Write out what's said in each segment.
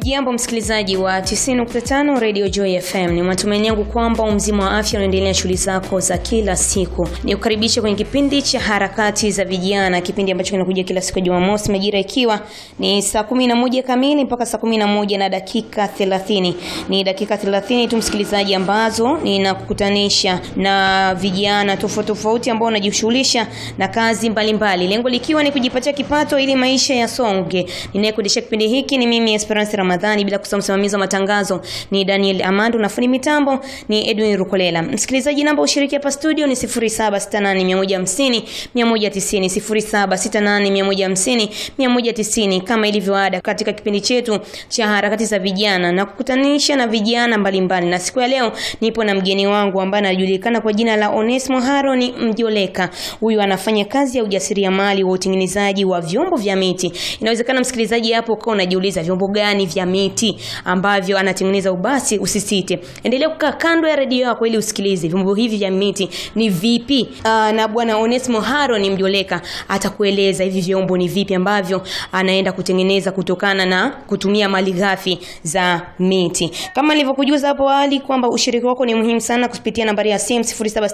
Hujambo msikilizaji wa 90.5 Radio Joy FM. Ni matumaini yangu kwamba umzima wa afya unaendelea shughuli zako za kila siku. Ni kukaribisha kwenye kipindi cha harakati za vijana, kipindi ambacho kinakuja kila siku ya Jumamosi majira ikiwa ni saa 11 kamili mpaka saa 11 na dakika 30. Ni dakika 30 tu msikilizaji, ambazo ninakukutanisha na vijana tofauti tofauti ambao wanajishughulisha na kazi mbalimbali, lengo likiwa ni kujipatia kipato ili maisha yasonge. Ninayekuendesha kipindi hiki ni mimi Esperance Ramadhani, bila kusahau msimamizi wa matangazo ni Daniel Amando na fundi mitambo ni Edwin Rukolela. Msikilizaji, namba ushiriki hapa studio ni 0768150150 190 0768150150 190, kama ilivyo ada katika kipindi chetu cha harakati za vijana na kukutanisha na vijana mbalimbali. Na siku ya leo nipo na mgeni wangu ambaye anajulikana kwa jina la Onesmo Haroni Mjoleka. Huyu anafanya kazi ya ujasiriamali wa utengenezaji wa vyombo vya miti. Inawezekana msikilizaji hapo ukawa unajiuliza vyombo gani vya miti ambavyo anatengeneza. Ubasi usisite, endelea kukaa kando ya redio yako ili usikilize vyombo hivi vya miti ni vipi. Aa, na bwana Onesmo Haroni Mjoleka atakueleza hivi vyombo ni vipi ambavyo anaenda kutengeneza kutokana na kutumia mali ghafi za miti. Kama nilivyokujuza hapo awali kwamba ushiriki wako ni muhimu sana kupitia nambari ya simu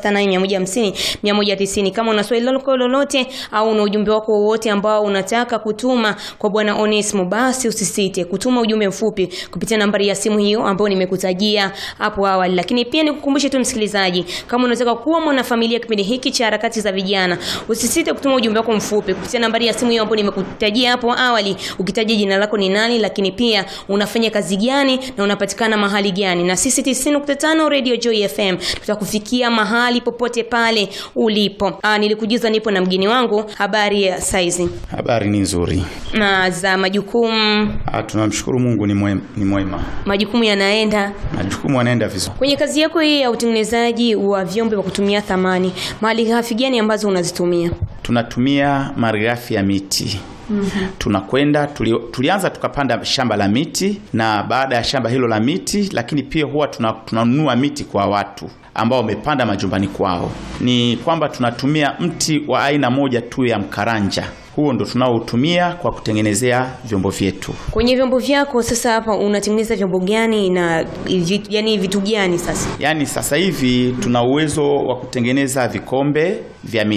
0768150150. Kama una swali lako lolote au una ujumbe wako wowote ambao unataka kutuma kwa bwana Onesmo, basi usisite kutuma ujumbe mfupi kupitia nambari ya simu hiyo ambayo nimekutajia hapo awali. Lakini pia nikukumbushe tu msikilizaji, kama unataka kuwa mwanafamilia kipindi hiki cha harakati za vijana, usisite kutuma ujumbe wako mfupi kupitia nambari ya simu hiyo ambayo nimekutajia hapo awali, ukitaja jina lako ni nani, lakini pia unafanya kazi gani na unapatikana mahali gani, na sisi 90.5 Radio Joy FM tutakufikia mahali popote pale ulipo. Aa, nilikujuza nipo na mgeni wangu. Habari ya saizi Habari ni nzuri. na za majukumu, Ah, tunamshukuru Mungu ni mwema, ni mwema. majukumu yanaenda Majukumu yanaenda vizuri. kwenye kazi yako hii ya utengenezaji wa vyombo vya kutumia thamani. Mali ghafi gani ambazo unazitumia? Tunatumia malighafi ya miti. Tunakwenda tuli, tulianza tukapanda shamba la miti na baada ya shamba hilo la miti, lakini pia huwa tuna- tunanunua miti kwa watu ambao wamepanda majumbani kwao. Ni kwamba tunatumia mti wa aina moja tu ya mkaranja. Huo ndo tunaotumia kwa kutengenezea vyombo vyetu. Kwenye vyombo vyako sasa, hapa unatengeneza vyombo gani na vi- yani vitu gani sasa? Yaani sasa hivi tuna uwezo wa kutengeneza vikombe vya miti.